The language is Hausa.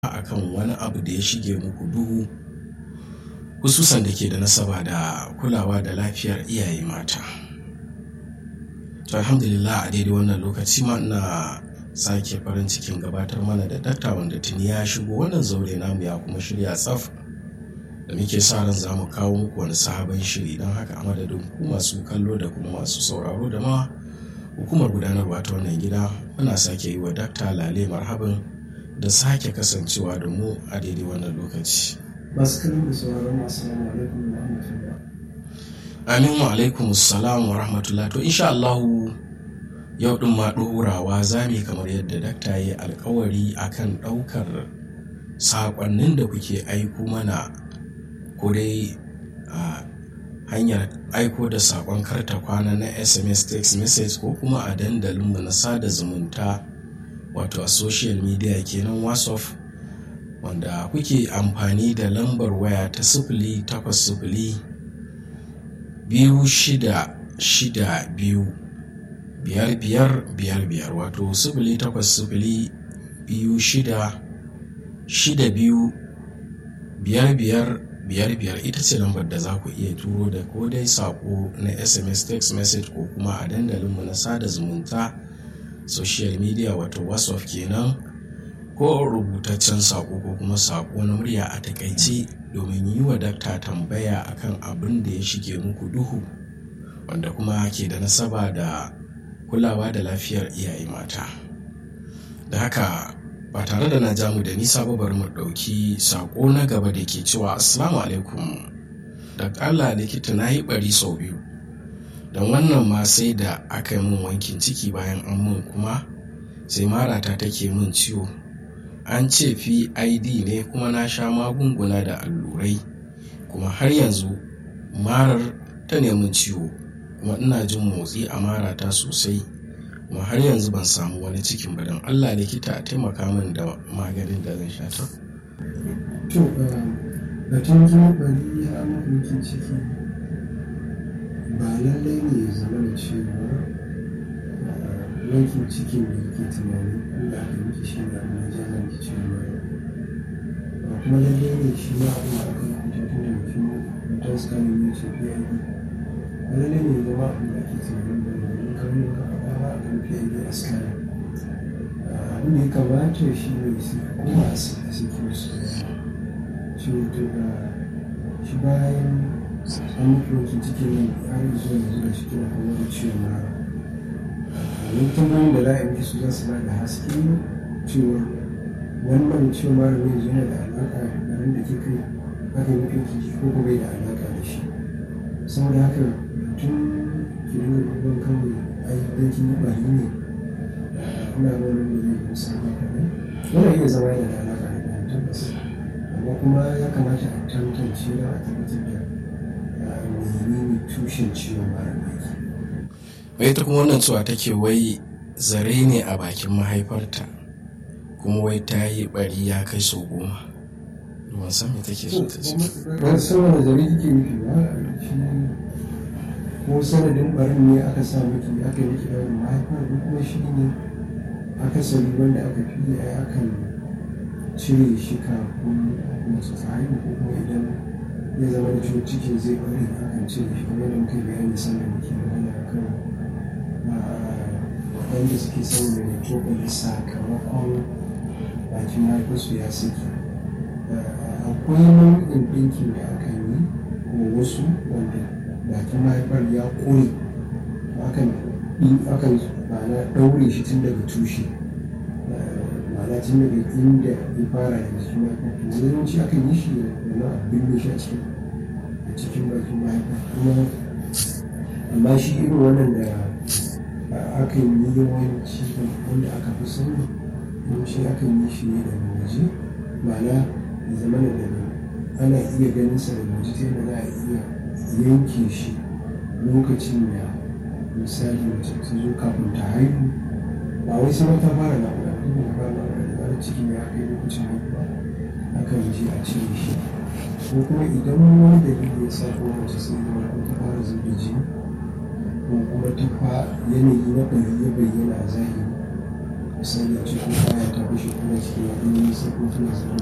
akan wani abu da ya shige muku duhu hususan da ke da nasaba da kulawa da lafiyar iyaye mata to alhamdulillah a daidai wannan lokaci ma ina sake farin cikin gabatar mana da dakta wanda tuni ya shigo wannan zaure namu ya kuma shirya tsaf da muke sa ran za mu kawo muku wani sabon shiri don haka a madadin ku masu kallo da kuma masu sauraro da ma hukumar gudanarwa ta wannan gida muna sake yi wa dakta lale marhaban da sake kasancewa da mu a daidai wannan lokaci masu kallon da sauraron masu salamu alaikum wa rahmatullah amin wa alaikum salam wa rahmatullah to insha Allah yau din ma ɗorawa za mu kamar yadda dakta ya alkawari akan ɗaukar saƙonnin da kuke aiko mana ko dai a hanyar aiko da saƙon karta kwana na sms text message ko kuma a dandalinmu na sada zumunta wato a social media kenan whatsapp wanda kuke amfani da lambar waya ta sifili takwas sifili biyu shida shida biyu biyar biyar biyar biyar wato sifili takwas sifili biyu shida shida biyu biyar biyar biyar biyar ita ce lambar da za ku iya turo da ko dai saƙo na sms text message ko kuma a dandalinmu na sada zumunta social media wato whatsapp kenan ko rubutaccen saƙo ko kuma saƙo na murya a takaice domin yi wa dakta tambaya akan abin da ya shige muku duhu wanda kuma ke da nasaba da kulawa da lafiyar iyaye mata da haka ba tare da na ja mu da nisa ba bari mu ɗauki saƙo na gaba da ke cewa assalamu alaikum da ƙala likita na yi ɓari sau biyu don wannan ma sai da aka yi min wankin ciki bayan an mun kuma sai marata take min ciwo an ce pid ne kuma na sha magunguna da allurai kuma har yanzu marar ta nemin ciwo kuma ina jin motsi a marata sosai kuma har yanzu ban samu wani cikin ba don allah likita a taimaka min da maganin da zan sha ta to batun kuma bari ya mafi ciki ba lallai ne ya zama da cewa yankin cikin da yake tunani inda aka miki shi ne abin da jana ki ciwon mara ba kuma lallai ne shi ma abin da aka yi kuta tun da mutum mutum scanning ne ce PID ba lallai ne ya zama abin da ake tunanin da domin kamar ka faɗa ba a kan PID a scanning abin da ya kamata shi ne su kuma a saki su ciwo to da shi bayan an mutu wancan cikin har zuwa yanzu da shi kina kuma da ciwon mara wani tambayoyin da za a yi su za su ba da haske cewa wannan ciwon mara ne yanzu yana da alaƙa da abin da kika aka yi mutu jiki ko kuma da alaƙa da shi saboda haka tun ki dinga duban kawai ai dan kin yi bari ne ina ga wani da zai musa maka ne wannan iya zama yana da alaƙa da ɗan tabbas amma kuma ya kamata a tantance da a tabbatar da menene tushen ciwon mara da yake wai ta kuma wannan cewa take wai zare ne a bakin mahaifarta kuma wai ta yi bari ya kai sau goma ban san me take so ta ce ban san wani zare kike nufi ba shi ko sanadin barin ne aka sa miki aka yi miki daurin mahaifar ko kuma shi ne akasari wanda aka fi a akan cire shi kafin masu ta haihu ko kuma idan ya zama da ciwon cikin zai bari akan cire shi kamar da muka yi bayani sannan muke magana akan wanda suke son da cokali sakamakon bakin haifarsu ya saki akwai nau'in ɗinkin da aka yi ko wasu wanda bakin mahaifar ya ƙone akan akan ma'ana ɗaure shi tun daga tushe ma'ana tun daga inda ya fara da jikin mahaifar to yawanci akan yi shi da na abin shi a cikin a cikin bakin mahaifar kuma amma shi irin wannan da aka yi yawanci wanda aka fi sani yawanci aka yi shi ne da waje ma'ana da zama da ana iya ganin sa da waje ta yadda za a iya yanke shi lokacin da misali mace ta zo kafin ta haihu ba wai sai ta fara naƙuda ba ta fara naƙuda da zarar cikin ya kai lokacin haihuwa aka yi je a cire shi ko kuma idan wani dalili ya sa ko mace sai zama ko ta fara zuba jini ko kuma ta fa yanayi na ɓari ya bayyana a zahiri misali a cikin kaya ta fashe kuma ciki ya ɗan yi sai ko tana